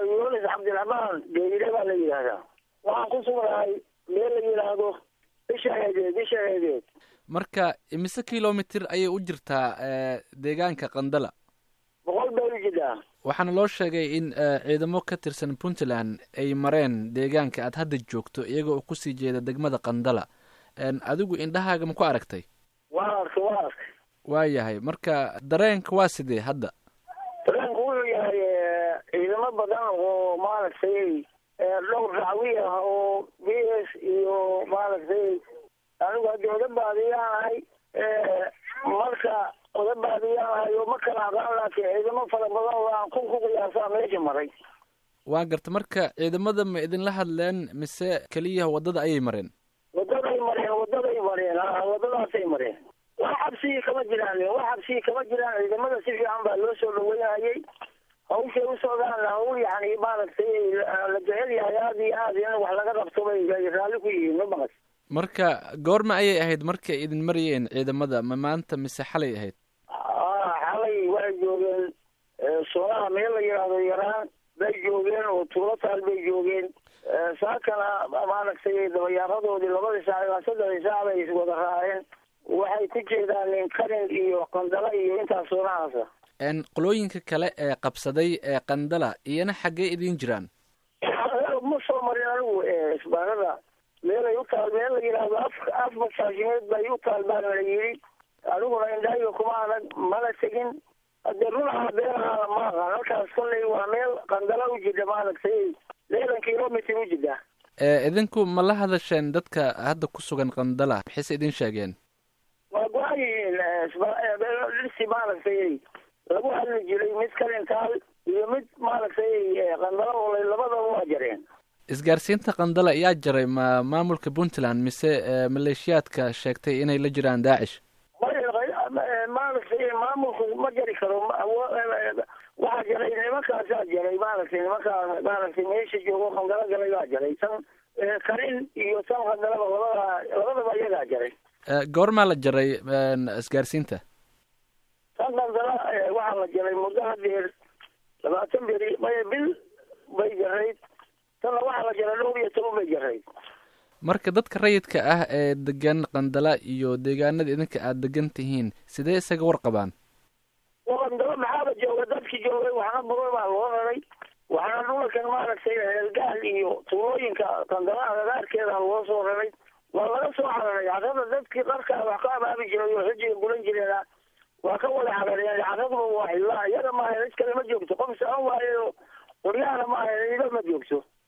yunis cabdiraxmaan geeyire baa la yidhaahdaa waxaan ku sugnahay meel la yidhaahdo bisha heedeed bisha heedeed marka imise kilomitir ayay u jirtaa deegaanka qandala boqol bay u jirtaa waxaana loo sheegay in ciidamo ka tirsan puntland ay mareen deegaanka aad hadda joogto iyaga oo kusii jeeda degmada qandala adigu indhahaaga ma ku aragtay waa arkay waa arkay waa yahay marka dareenka waa sidee hadda dareenku wuxuu yahay ciidamo badan oo maaragtay dhowr racwi ah oo b s iyo maaragtay anigu hadda oda baadiyaanahay marka oda baadiyaanahay oo ma kala aqaan laakiin ciidamo fara badan oo aan kun ku qiyaasaa meesha maray waa garta marka ciidamada ma idinla hadleen mise keliya waddada ayay mareen wadaday mareen wadaday mareen a wadadaasay mareen wax xabsigii kama jiraan wax xabsigii kama jiraan ciidamada si fiican baa loo soo dhaweynayay hawshay u socdaan hawl yani maaragtay la jecel yahay aada iyo aad in wax laga qabto bay raalli ku yihiin ma maqas marka goorma ayay ahayd markay idin marayeen ciidamada ma maanta mise xalay ahayd xalay waxay joogeen soonaha meel la yidhaahdo yaraan bay joogeen oo tuulo taal bay joogeen saakana maaragtay dabayaaradoodii labadii saac ilaa saddexdii saac bay wada raaceen waxay ku jeedaan karin iyo qandala iyo intaas soonahaasa qolooyinka kale ee qabsaday ee qandala iyana xaggee idiin jiraan ma soo marin anigu isbaarada meelay u taal meel la yidhaahdo af af masaashimeed bay u taal baana la yidhi aniguna indhahayga kuma adag mana tegin hadee runaha beeraha ma aqaan halkaas kollay waa meel qandala u jida maaragtay lixdan kilomitr u jida idinku ma la hadasheen dadka hadda ku sugan qandala maxayse idin sheegeen waa go-an yihiin dhirsi maaragtay lagu hadli jiray mid kalintaal iyo mid maaragtay qandala olay labadaba waa jareen isgaarsiinta qandala yaa jaray ma maamulka puntland mise maleeshiyaadka sheegtay inay la jiraan daacish maaragtay maamulku ma jari karo waxaa jaray nimankaasaa jaray maaragtay nimankaa maaragtay meesha joogo qandala galay baa jaray tan karin iyo tan qandalaba labada labadaba iyagaa jaray goormaa la jaray isgaarsiinta tan qandala waxaa la jaray muddo hadeer labaatan beri maya bil bay jarayd tanna waxaa la jaray dhowr iyo toban bay jarayd marka dadka rayidka ah ee degan qandala iyo deegaanada idinka aada degan tihiin sidee isaga warqabaan qandala maxaaba jooga dadkii joogay waxna badan baa loo raray waxaana dhulalkan maaragtay heelgaal iyo tuulooyinka qandalaha gagaarkeeda loo soo raray waa laga soo cararay carada dadkii qarkaa wax ka abaabi jiray oo xujiga gulan jireena waa ka wada carareen caraduba waa xillaa iyaga maaha cid kale ma joogto qof saan waayo qoryahana maaha ida ma joogto